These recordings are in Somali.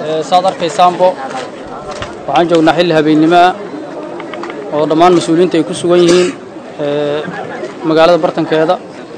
saad arkaysaanbo waxaan joognaa xilli habeennimoah oo dhammaan mas-uuliyiinta ay ku sugan yihiin magaalada bartankeeda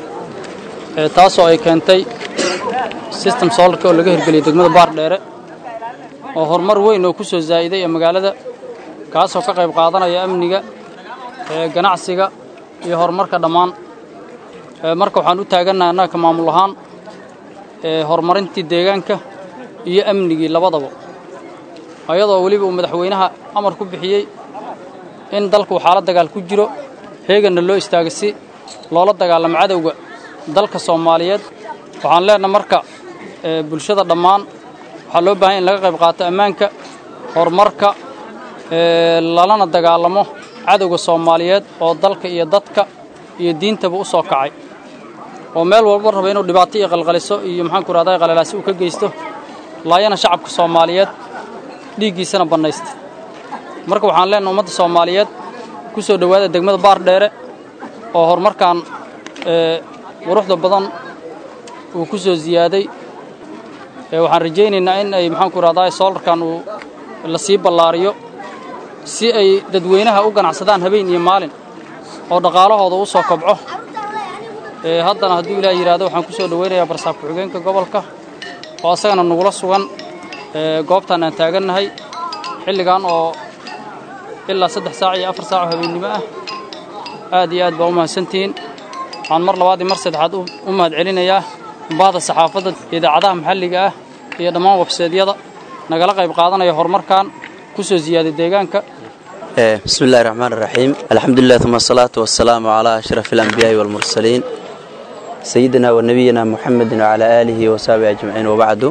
taasoo ay keentay system solarka oo laga hirgeliyay degmada baardheere oo horumar weyn oo ku soo zaa'iday ee magaalada kaasoo ka qayb qaadanaya amniga ganacsiga iyo horumarka dhammaan marka waxaan u taagannaha annaga ka maamul ahaan horumarintii deegaanka iyo amnigii labadaba ayadoo weliba uu madaxweynaha amar ku bixiyey in dalku xaalad dagaal ku jiro heeganna loo istaaga si loola dagaalamo cadowga dalka soomaaliyeed waxaan leenaha marka bulshada dhammaan waxaa loo baahanya in laga qayb qaato ammaanka horumarka lalana dagaalamo cadowga soomaaliyeed oo dalka iyo dadka iyo diintaba u soo kacay oo meel walba raba inuu dhibaato iyo qalqaliso iyo maxaanku rahday qalalaasi uu ka geysto laayana shacabka soomaaliyeed dhiiggiisana bannaysta marka waxaan leenaha ummadda soomaaliyeed ku soo dhowaada degmada baardheere oo horumarkan quruxda badan uu ku soo ziyaaday waxaan rajaynaynaa in ay maxaanku rahday soolarkan uu la sii ballaariyo si ay dadweynaha u ganacsadaan habeen iyo maalin oo dhaqaalahooda u soo kobco haddana hadduu ilaah yidhaahdo waxaan ku soo dhowaynayaa barsaab ku-xigeenka gobolka oo asagana nagula sugan goobtan aan taagannahay xilligan oo ilaa saddex saac iyo afar saac oo habeennimo ah aad iyo aad baa u mahadsantihiin waxaan mar labaad iyo mar saddexaad u mahad celinayaa bahda saxaafadda idaacadaha maxalliga ah iyo dhammaan webseedyada nagala qayb qaadanaya horumarkan ku soo ziyaaday deegaanka bismi illahi raxmaan iraxiim alxamdulilah uma asalaatu wasalaamu calaa ashraf alambiyaai waalmursaliin sayidina wa nebiyina muxamedin wacalaa aalihi wa saxbihi ajmaciin wabacdu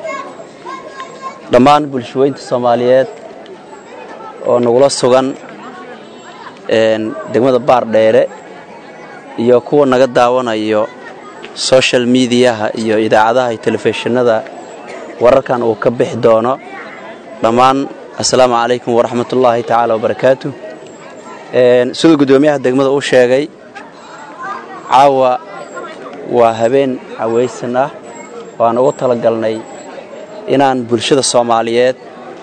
dhammaan bulshaweynta soomaaliyeed oo nagula sugan degmada baardheere iyo kuwa naga daawanayo social mediyaha iyo idaacadaha iyo telefishinada wararkan uu ka bixi doono dhammaan assalaamu calaykum waraxmatullaahi tacaala wabarakaatu siduu guddoomiyaha degmada u sheegay caawa waa habeen cawaysan ah waan ugu talagalnay inaan bulshada soomaaliyeed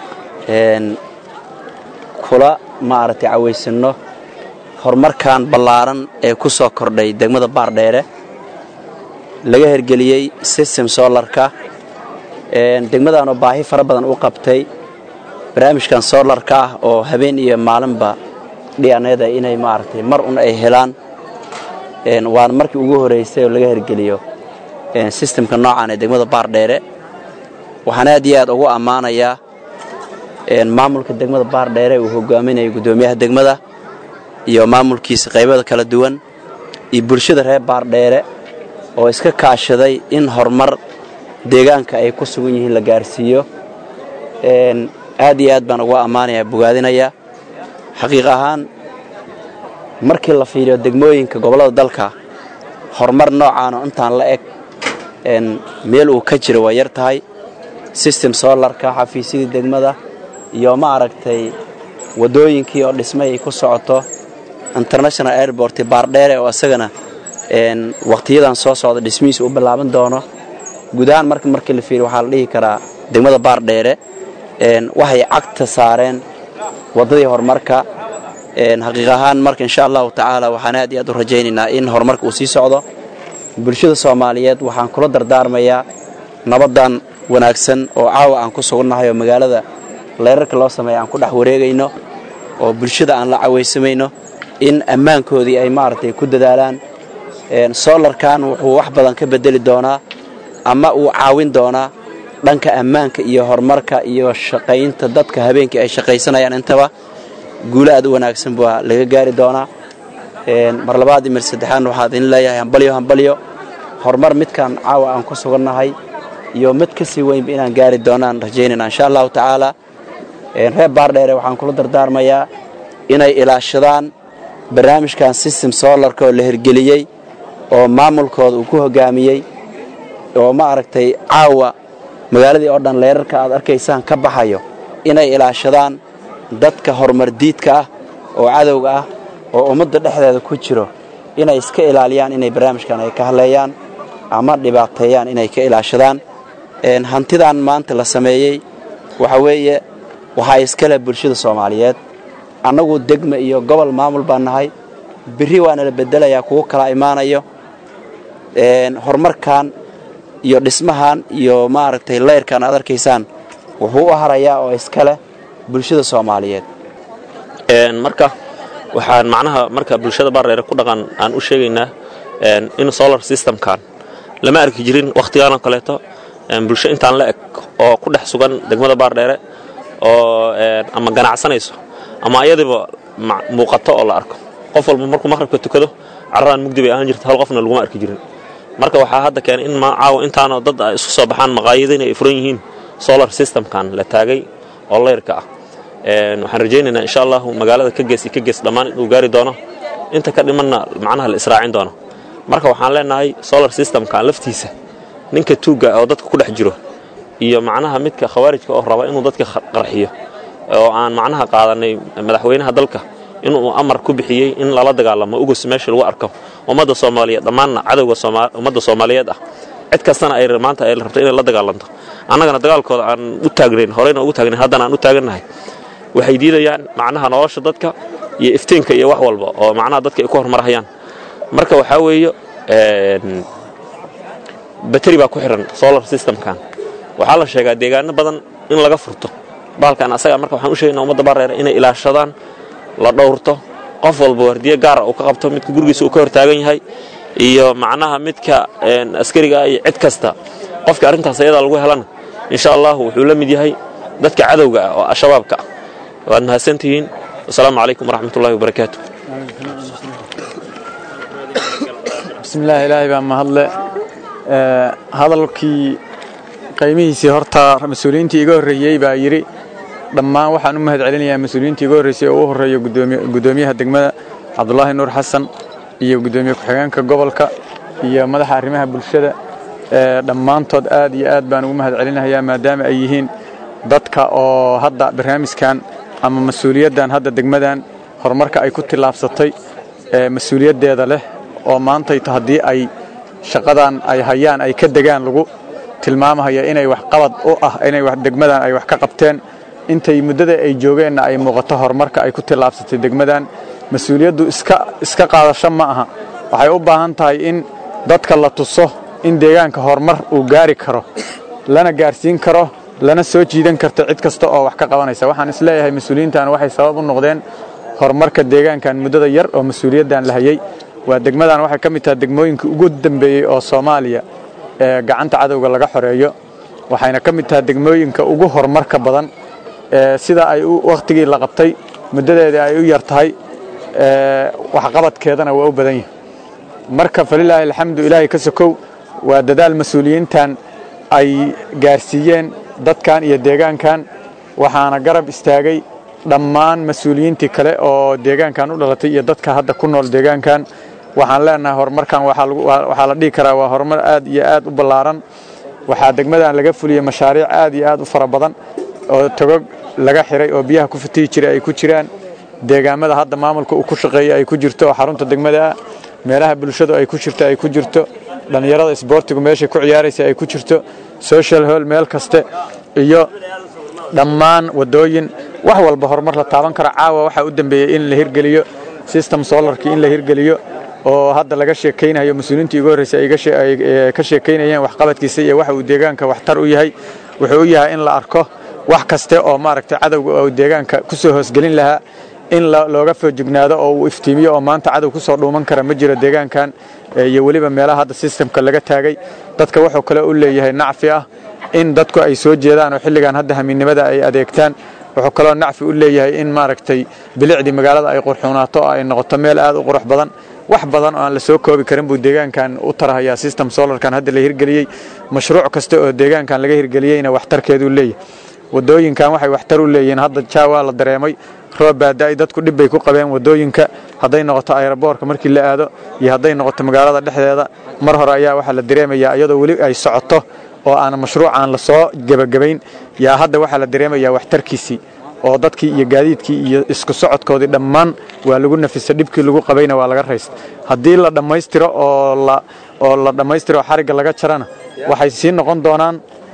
kula maaragtay cawaysanno horumarkan ballaaran ee ku soo kordhay degmada baardheere laga hergeliyey system solarka degmadaanoo baahi fara badan u qabtay barnaamijkan solarka ah oo habeen iyo maalinba dhianeeda inay maaragtay mar un ay helaan waana markii ugu horraysay oo laga hergeliyo sistemka noocan ee degmada baardheere waxaan aad iyo aad ugu ammaanayaa maamulka degmada baardheere uu hogaaminayo guddoomiyaha degmada iyo maamulkiisa qaybada kala duwan iyo bulshada reer baardheere oo iska kaashaday in horumar deegaanka ay ku sugan yihiin la gaarsiiyo aad iyo aad baan uga ammaanaya bogaadinaya xaqiiq ahaan markii la fiiriyo degmooyinka gobollada dalka horumar noocaanoo intaan la eg meel uu ka jiro waa yar tahay system solarka xafiisyadii degmada iyo ma aragtay waddooyinkii oo dhismay ay ku socoto international airport baardheere oo isagana wakhtiyadan soo socda dhismihiisa u bilaaban doono guud ahaan marka markii la fiiriyo waxaa la dhihi karaa degmada baardheere waxay cagta saareen waddadii horumarka xaqiiq ahaan marka insha allahu tacaala waxaan aad iyo aad u rajaynaynaa in horumarka uu sii socdo bulshada soomaaliyeed waxaan kula dardaarmayaa nabaddan wanaagsan oo caawa aan ku sugannahay oo magaalada leerarka loo sameeya aan ku dhex wareegayno oo bulshada aan la cawaysamayno in ammaankoodii ay maaragtay ku dadaalaan solarkan wuxuu wax badan ka bedeli doonaa ama uu caawin doonaa dhanka ammaanka iyo horumarka iyo shaqaynta dadka habeenkii ay shaqaysanayaan intaba guulo aad u wanaagsan baa laga gaari doonaa mar labaad iyo mar saddexaadna waxaa idin leeyahay hambalyo hambalyo horumar midkaan caawa aan ku sugannahay iyo mid ka sii weynba inaan gaari doonaan rajaynayna insha allahu tacaala reer baardheere waxaan kula dardaarmayaa inay ilaashadaan barnaamijkan system solarka oo la hirgeliyey oo maamulkooda uu ku hogaamiyey oo ma aragtay caawa magaaladii oo dhan leerarka aad arkaysaan ka baxayo inay ilaashadaan dadka horumar diidka ah oo cadowga ah oo ummadda dhexdeeda ku jiro inay iska ilaaliyaan inay barnaamijkan ay ka hadleeyaan ama dhibaateeyaan inay ka ilaashadaan hantidan maanta la sameeyey waxa weeye waxaa iskale bulshada soomaaliyeed annagu degma iyo gobol maamul baan nahay berri waana la beddelayaa kuwo kala imaanayo horumarkan iyo dhismahan iyo maaragtay layrkan aad arkaysaan wuxuu u harayaa oo iskale bulshada soomaaliyeed marka waxaan macnaha marka bulshada baardheere ku dhaqan aan u sheegaynaa in solar systemkan lama arki jirin wakhtigaanoo kaleeto bulsho intaan la eg oo ku dhex sugan degmada baardheere oo ama ganacsanayso ama ayadiba muuqato oo la arko qof walba markuu maqhribka tukado carradaan mugdi bay ahaan jirta hal qofna laguma arki jirin marka waxaa hadda keenay in caawa intaanoo dad ay isku soo baxaan maqaayadayna ay furan yihiin solar systemkan la taagay oo layrka ah waxaan rajaynaynaa insha allahu magaalada ka gees iyo ka gees dhammaan inuu gaari doono inta ka dhimanna macnaha la israacin doono marka waxaan leenahay solar systemkan laftiisa ninka tuugga oo dadka ku dhex jiro iyo macnaha midka khawaarijka oo raba inuu dadka qarxiyo oo aan macnaha qaadanay madaxweynaha dalka inuu amar ku bixiyey in lala dagaalamo ugus meesha lagu arko ummadda soomaaliyeed dhammaanna cadowga ummadda soomaaliyeed ah cid kastana ay maanta ay rabto inay la dagaalanto annagana dagaalkooda aan u taagnayn horeyna ugu taagnayn haddana aan u taagannahay waxay diidayaan macnaha nolosha dadka iyo iftiinka iyo wax walba oo macnaha dadka ay ku horumarhayaan marka waxaa weeye bateri baa ku xihan solar systemkan waxaa la sheegaa deegaano badan in laga furto baalkan asaga marka waxaan u sheegaynaa ummadda bareera inay ilaashadaan la dhowrto qof walba wardiye gaara uu ka qabto midka gurigiisa uu ka hortaagan yahay iyo macnaha midka askariga iyo cid kasta qofka arrintaas ayadaa lagu helana insha allahu wuxuu la mid yahay dadka cadowga ah oo al-shabaabka ah waad mahadsantihiin wasalaamu calaykum waraxmatullahi wabarakaatu bismillaah ilaahay baa mahadle hadalkii qaymihiisii horta mas-uuliyiintii iga horreeyey baa yidhi dhammaan waxaan u mahad celinayaa mas-uuliyiintii iga horreysay oo u horreeya guddoomiyaha degmada cabdulaahi nuur xasan iyo guddoomiye ku-xigeenka gobolka iyo madaxa arrimaha bulshada dhammaantood aad iyo aad baan ugu mahad celinayaa maadaama ay yihiin dadka oo hadda barnaamijkan ama mas-uuliyaddan hadda degmadan horumarka ay ku tillaabsatay mas-uuliyaddeeda leh oo maantayto haddii ay shaqadan ay hayaan ay ka degaan lagu tilmaamahaya inay waxqabad u ah inay degmadan ay wax ka qabteen intay muddada ay joogeenna ay muuqato horumarka ay ku tillaabsatay degmadan mas-uuliyaddu iska iska qaadasho ma aha waxay u baahan tahay in dadka la tuso in deegaanka horumar uu gaari karo lana gaarsiin karo lana soo jiidan karto cid kasta oo wax ka qabanaysa waxaan isleeyahay mas-uuliyiintan waxay sabab u noqdeen horumarka deegaankan muddada yar oo mas-uuliyaddan la hayey waa degmadan waxay ka mid tahay degmooyinka ugu dambeeyey oo soomaaliya ee gacanta cadowga laga xoreeyo waxayna ka mid tahay degmooyinka ugu horumarka badan sida ay wakhtigii la qabtay muddadeedii ay u yar tahay waxqabadkeedana waa u badan yahay marka falilaahi alxamdu ilaahay ka sokow waa dadaal mas-uuliyiintan ay gaarsiiyeen dadkan iyo deegaankan waxaana garab istaagay dhammaan mas-uuliyiintii kale oo deegaankan u dhalatay iyo dadka hadda ku nool deegaankan waxaan leenahay horumarkan waxaa la dhihi karaa waa horumar aad iyo aad u ballaaran waxaa degmadan laga fuliyey mashaariic aad iyo aad u fara badan oo togog laga xiray oo biyaha ku fatihi jiray ay ku jiraan deegaamada hadda maamulka uu ku shaqeeya ay ku jirto oo xarunta degmada ah meelaha bulshadu ay ku jirto ay ku jirto dhallinyarada isboortigu meeshay ku ciyaaraysa ay ku jirto social hall meel kaste iyo dhammaan wadooyin wax walba horumar la taaban karo caawa waxaa u dambeeyey in la hirgeliyo system solarkii in la hirgeliyo oo hadda laga sheekaynayo mas-uuliyiintii ugu horreysay ay ka sheekaynayeen waxqabadkiisa iyo waxa uu deegaanka waxtar u yahay wuxuu u yahay in la arko wax kaste oo maaragtay cadowga oo deegaanka ku soo hoosgelin lahaa in looga foojignaado oo uu iftiimiyo oo maanta cadow ku soo dhuuman kara ma jiro deegaankan iyo weliba meelaha hadda sistemka laga taagay dadka wuxuu kale u leeyahay nacfi ah in dadku ay soo jeedaan oo xilligan hadda hamiinnimada ay adeegtaan wuxuu kaloo nacfi u leeyahay in maaragtay bilicdii magaalada ay qurxuunaato oo ay noqoto meel aad u qurux badan wax badan oo aan la soo koobi karin buu deegaankan u tarhayaa system solarkan hadda la hirgeliyey mashruuc kasta oo deegaankan laga hirgeliyeyna waxtarkeeduu leeyahay wadooyinkan waxay waxtar u leeyihiin hadda jaawaa la dareemay roob baada-ay dadku dhib bay ku qabeen wadooyinka hadday noqoto ayroboorka markii la aado iyo hadday noqoto magaalada dhexdeeda mar hore ayaa waxaa la dareemayaa iyadoo weli ay socoto oo aan mashruucaan la soo gebagabayn yaa hadda waxaa la dareemayaa waxtarkiisii oo dadkii iyo gaadiidkii iyo isku socodkoodii dhammaan waa lagu nafisa dhibkii lagu qabayna waa laga raysta haddii la dhammaystiro oo la oo la dhammaystiro xarigga laga jarana waxay sii noqon doonaan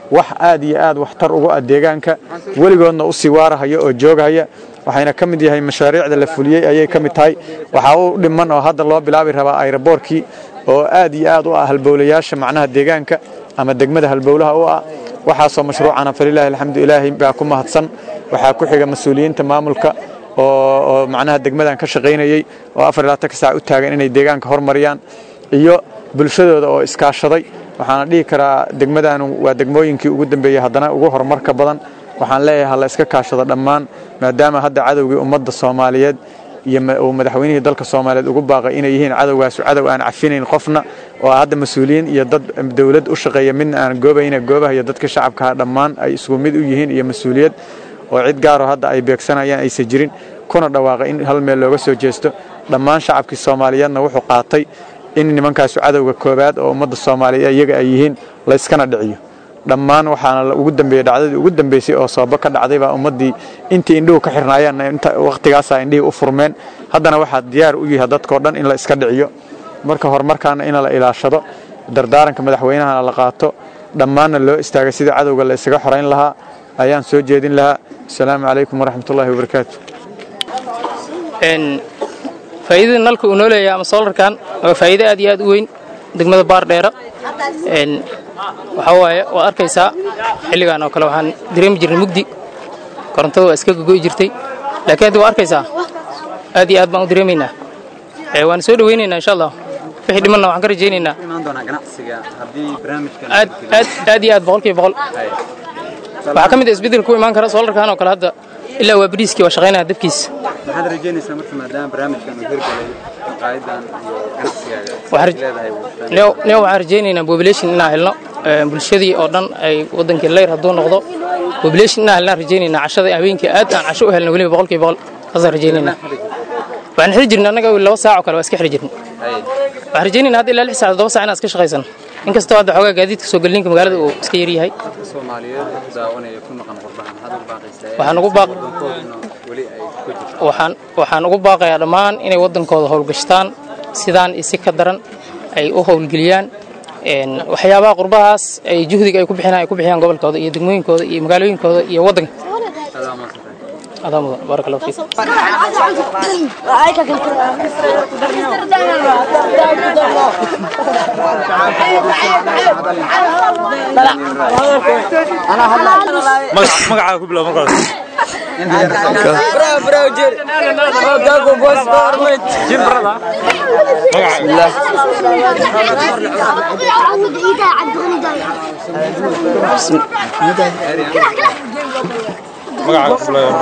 wax aad iyo aad waxtar ugu ah deegaanka weligoodna u sii waarahaya oo joogahaya waxayna ka mid yahay mashaariicda la fuliyey ayay ka mid tahay waxaa u dhiman oo hadda loo bilaabi rabaa ayraboorkii oo aad iyo aad u ah halbowlayaasha macnaha deegaanka ama degmada halbowlaha u ah waxaasoo mashruucana falilaahi alxamdu ilaahi baa ku mahadsan waxaa ku xiga mas-uuliyiinta maamulka oo macnaha degmadan ka shaqaynayey oo afar ilaa tanka saac u taagan inay deegaanka hormariyaan iyo bulshadooda oo iskaashaday waxaana dhihi karaa degmadan waa degmooyinkii ugu dambeeyey haddana ugu horumarka badan waxaan leeyahay ha la iska kaashado dhammaan maadaama hadda cadowgii ummadda soomaaliyeed iyo uu madaxweynihii dalka soomaaliyeed ugu baaqay inay yihiin cadowgaasu cadow aan cafinayn qofna oo hadda mas-uuliyiin iyo dad dowlad u shaqeeya midna aan goobayna goobahayo dadka shacabkaha dhammaan ay isku mid u yihiin iyo mas-uuliyad oo cid gaaro hadda ay beegsanayaan aysan jirin kuna dhawaaqay in hal meel looga soo jeesto dhammaan shacabkii soomaaliyeedna wuxuu qaatay in nimankaasu cadowga koobaad oo ummadda soomaaliyeed iyaga ay yihiin layskana dhiciyo dhammaan waxaana ugu dambeeyey dhacdadii ugu dambeysay oo sababo ka dhacday baa ummaddii intii indhuhu ka xirnaayeenna inta wakhtigaasaa indhihii u furmeen haddana waxaa diyaar u yahay dadkao dhan in la iska dhiciyo marka horumarkaana in la ilaashado dardaaranka madaxweynahana la qaato dhammaanna loo istaagay sidii cadowga la isaga xorayn lahaa ayaan soo jeedin lahaa asalaamu calaykum waraxmatullaahi wabarakaatu faa'iidada nalka uu noo leeyahay ama soolarkan waa faa'iido aad iyo aad u weyn degmada baardheera waxaa waaye waad arkaysaa xilligan oo kale waxaan dareemi jirnay mugdi korontada waa iska gogo'i jirtay laakiin hadda waa arkaysaa aad iyo aad baan u dareemaynaa waan soo dhowaynaynaa insha allah wixii dhimanna waxaan ka rajaynaynaa aad aad aad iyo aad boqolkiiba boqol waxaa ka mid ah isbeddel ku imaan kara soolarkan oo kale hadda ilaa waa bariiskii waa shaqaynaya dabkiisa maxaad rajaynaysaa marka maadaama barnaamijkan uu hirgalay maqaayadan iyo ganacsigaaga neo waxaan rajaynaynaa population inaan helno bulshadii oo dhan ay wadankii leyr hadduu noqdo population inaan helnaan rajaynaynaa cashada habeenkii aad aan casho u helno weliba boqolkiiba boqol saasaan rajaynaynaa waxaan xiri jirnay annaga laba saac oo kale waa iska xiri jirnay waxaan rajaynaynaa hadda ilaa lix saac toddoba saac inaan iska shaqaysano inkastoo hadda xoogaa gaadiidka soo gelinka magaalada uu iska yar yahay soomaaliyeed daawanaya ku maqan qurbahan maxaad ugu baaqaysaa waxaan ugu baaq weli ay ku jirto waxaan waxaan ugu baaqayaa dhammaan inay waddankooda howlgashtaan sidaan isi ka daran ay u howlgeliyaan waxyaabaha qurbahaas ay juhdiga ay ku bixinaan ay ku bixiyaan gobolkooda iyo degmooyinkooda iyo magaalooyinkooda iyo waddanka adaa mudan baarak allahu fiik magacaaga ku bilow markaas magacaaga ku bilow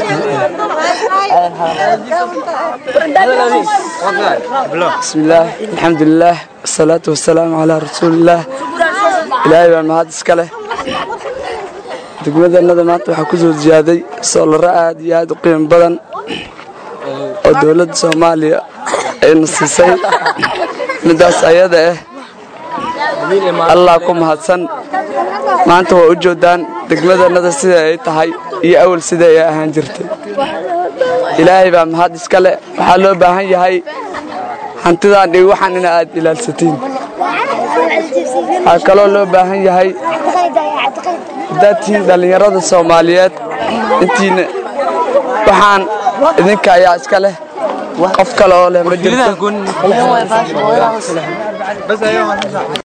بسم الله الحمد لله والصلاة والسلام على رسول الله إلهي baan mahad iska leh degmadannada maanta waxaa ku soo ziyaaday soolaro aad iyo aad u qiimo badan oo dowladda soomaaliya ayna siisay middaas ayada ah allah ku mahadsan maanta waa u joodaan degmadannada sida ay tahay iyo awal sida ay ahaan jirtay ilaahay baa mahad iska leh waxaa loo baahan yahay hantidaan dhig waxaan ina aad ilaalsatiin waxaa kaloo loo baahan yahay haddaad tihiin dhallinyarada soomaaliyeed intiina waxaan idinka ayaa iska leh qof kale oo leh ma jirto